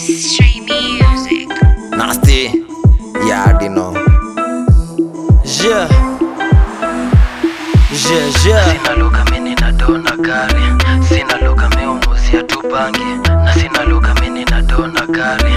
Stray music. Nasty. Yeah, I already know. Yeah. Yeah, yeah. Sina lugha mimi na dona gari, sina lugha mimi umuzia tu bangi, na sina lugha mimi na dona gari.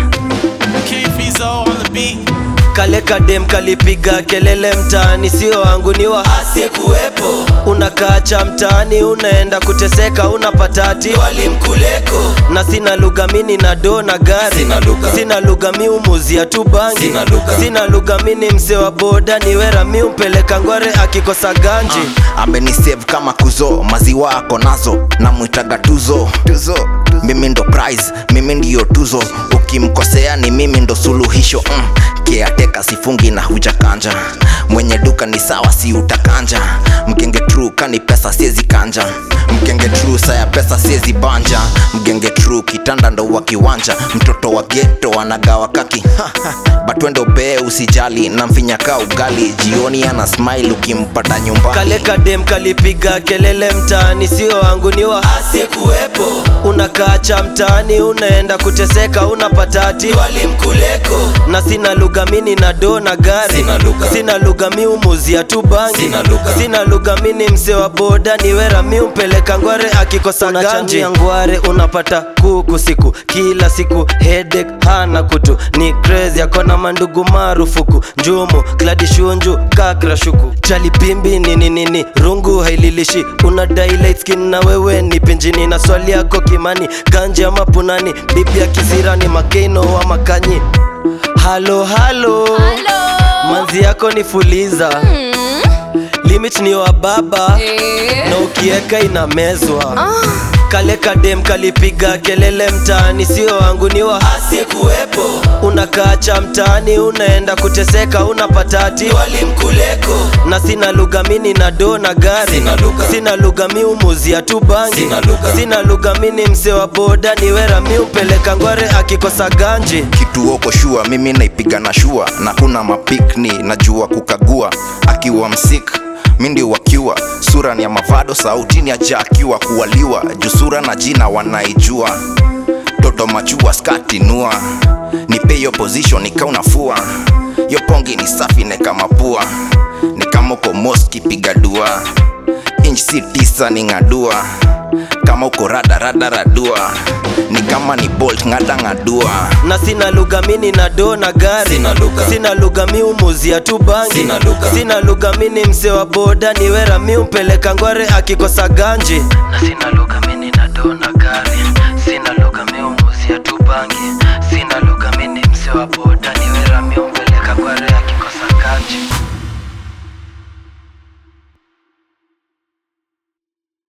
K-Fizo on the beat. Kale kadem kalipiga kelele mtaani, sio wangu ni wa asiyekuwepo. Unakaacha mtaani, unaenda kuteseka, unapata ati walimkuleko. Na sina lugha mini na do na gari, Sina lugha. sina lugha mi umuzia tu bangi, Sina lugha. sina lugha mini mse wa boda, ni wera mi umpeleka ngware akikosa ganji amenisave kama kuzo maziwa ako nazo namwitaga tuzo tuzo mimi ndo prize mimi ndiyo tuzo ukimkosea ni mimi ndo suluhisho mm. keateka sifungi na hujakanja mwenye duka ni sawa si utakanja mgenge tru kani pesa siezi kanja mgenge tru saya pesa siezi banja mgenge tru kitanda ndo wa kiwanja mtoto wa geto anagawa kaki batwendo bee usijali namfinyaka ugali jioni ana smile ukimpata nyumbani Kale kadem kalipiga kelele mtaani, sio wangu ni wa asiyekuwepo. Unakaacha mtaani, unaenda kuteseka, unapata ati walimkuleko. Na sina lugha mini na do na gari, Sina lugha. sina lugha mi umuzia tu bangi, Sina lugha. sina lugha mini mse wa boda, ni wera mi umpeleka ngware akikosa ganji ya ngware, unapata kuku siku kila siku, headache hana kutu, ni crazy akona mandugu marufuku, njumu kladi shunju kakra shuku chali pimbi nini nini rungu haililishi una light skin na wewe ni pinjini na swali yako kimani ganje ama punani bibi ya kisirani makeino wa makanyi halo halo manzi yako ni fuliza limit ni wa baba na ukieka inamezwa kale kadem kalipiga kelele mtaani, sio wangu ni wa asiyekuwepo. Unakaacha mtaani, unaenda kuteseka, unapata ati walimkuleko. Na sina lugha mini na do na gari, Sina lugha. sina lugha mi umuzia tu bangi, Sina lugha. sina lugha mini mse wa boda, ni wera mi umpeleka ngware akikosa ganji kitu oko shua mimi naipiga na shua na kuna mapikni najua kukagua akiwa msik mi ndio wakiwa sura ni ya mavado sautini aja akiwa kuwaliwa juu sura na jina wanaijua toto machua skati nua nipe hiyo position nikaunafua yo pongi ni safi neka mapua ni kama uko moski piga dua inch si tisa ni ng'adua kama uko rada rada radua ni kama ni bolt ng'ada ng'adua na sina lugha mini na do na gari Sina lugha. sina lugha mi umuzia tu bangi Sina lugha. sina lugha mini mse wa boda, ni wera mi umpeleka ngware akikosa ganji Na sina lugha